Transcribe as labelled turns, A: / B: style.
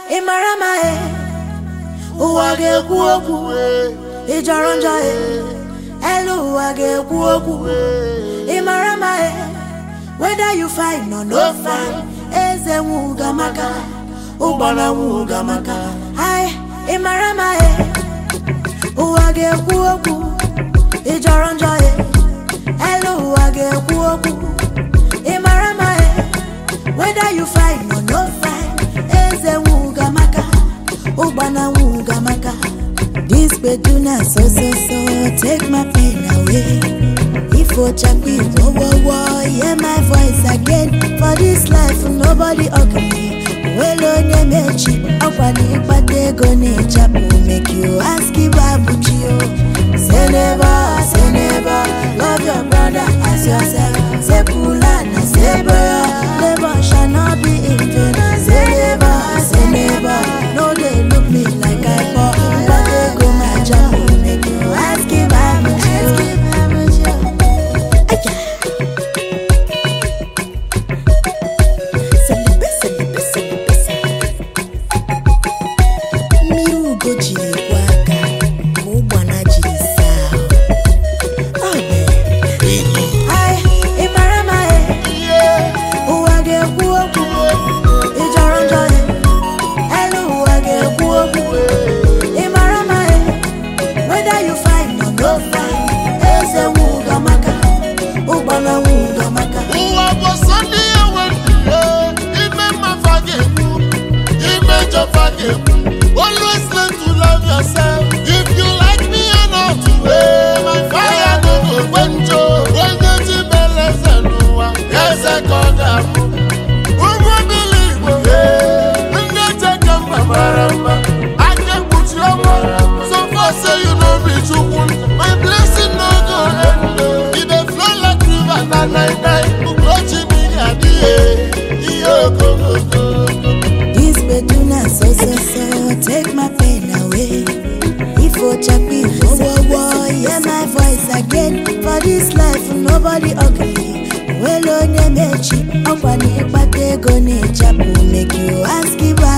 A: ị mara ma e ụwa ga-ekwu okwu ị jọrọ njọ e elu ụwa ga-ekwu okwu ị mara ma e whether you fine or no fine eze nwuga maka ụgbọna nwuga maka ai ị mara ma e ụwa ga-ekwu okwu ị jọrọ njọ e elu ụwa ga-ekwu okwu ị mara ma e whether you fine or no fine eze nwuga maka ụgbọna nwuga maka this beduna so so so take my pain away ifo chapi wo wo wo hear my voice again for this life nobody ugly nwere onye mechi ọkwa na ịkpata ego na-echapụ make you ask ibabuchi o say never say never love your brother as yourself say pula na say boya labor shall not be in vain say never say never no dey look me like i poor mkpata ego ma chapụ make you ask ibabuchi o. Aya. Celebre, celebre, celebre, celebre. mmiri ugo jiri kwọ aka ka ụgbana jiri saa ahụ. Ọ bụ Ai, ị mara ma e ụwa ga-ekwu okwu ị jọrọ njọ e elu ụwa ga-ekwu okwu ị mara ma e whether you fine or no fine eze nwuga maka ụgbana nwuga maka
B: ụwa bụ sọ ndị ya nwere ime mmafa ga-ekwu ime jọfa ga-ekwu always learn to love yourself if you like me or not eh, my fire no go gbenjo onye ji mere eze n'ụwa eze ka ọ ga-abụ ụgwọ bili igbo eh, ndị cheke mma mara mma aka ekpuchi ọnwa so far say you no be chukwu my blessing no go end e dey flow like river na night night ugochi mmiri adịghị ihe ogogogo
A: This beduna so so so take my pain away. If Ochapi wo wo wo hear my voice again for this life nobody ugly. Well onye mechi ọkwa na ịkpata ego na-echapụ make you ask Ibu